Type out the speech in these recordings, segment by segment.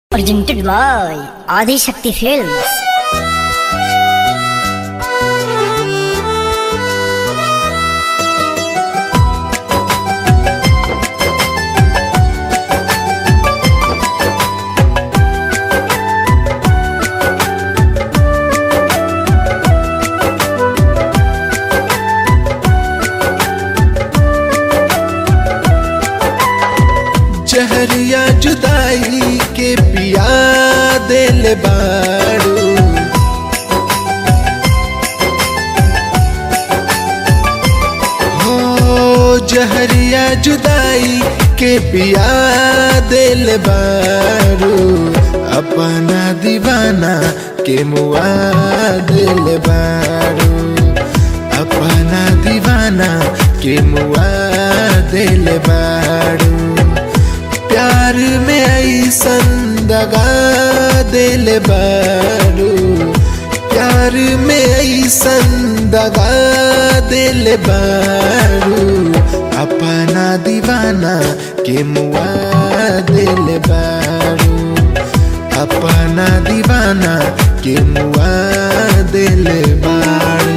Presented by Adi Shakti Films. जहरिया जुदाई के पिया दिल बाड़ू हो जहरिया जुदाई के पिया दिल बाड़ू अपना दीवाना के मुआ दिल बाड़ू अपना दीवाना के मुआ दिल बाड़ू प्यार में ऐसन दगा दिल बारू प्यार में ऐसन दगा दिल बारू अपना दीवाना के मुआ दिल बारू अपना दीवाना के मुआ दिल बारू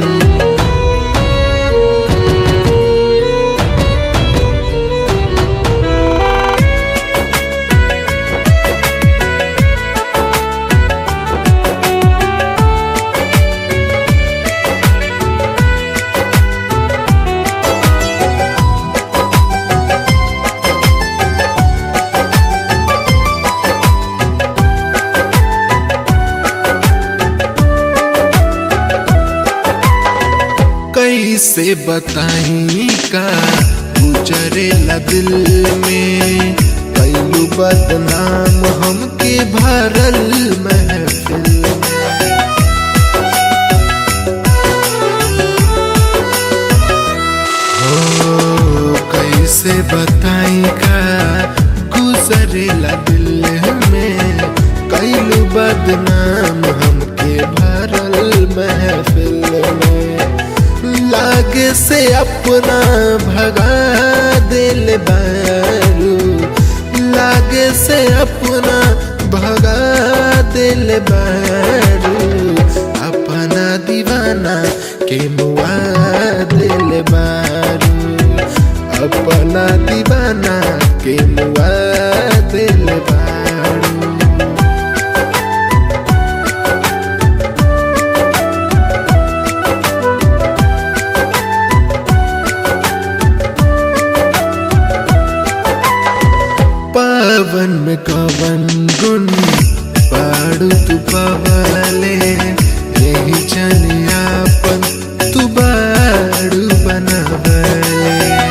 कैसे बताई का गुजरेला दिल में कैलू बदनाम हमके भरल महफिल में हो कैसे बताई का गुजरेला दिल में कैलू बदनाम हमके भरल महफिल में लागे से अपना भगा दिल बारू लागे से अपना भगा दिल बारू अपना दीवाना के मुआ दिल बारू अपना दीवाना के मुआ दिल बारू पावन में कवन गुन पाड़ू तू पवाले यही जनियापन तू बाड़ू बनवले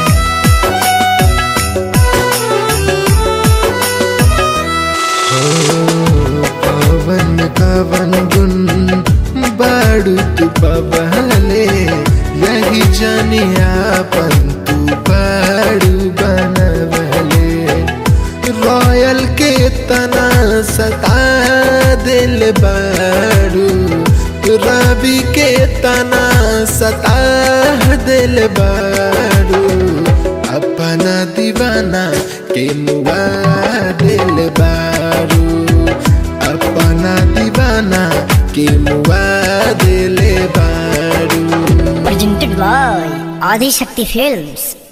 हो पावन में कवन गुन बाड़ू तू पवाले यही जनियापन तू बाड़ू बनवले रॉयल के तना सता दिल बारू रवि के तना सता दिल बारू अपना दीवाना के मुआ दिल बारू अपना दीवाना के मुआ दिल बारू Presented by Adi Shakti Films.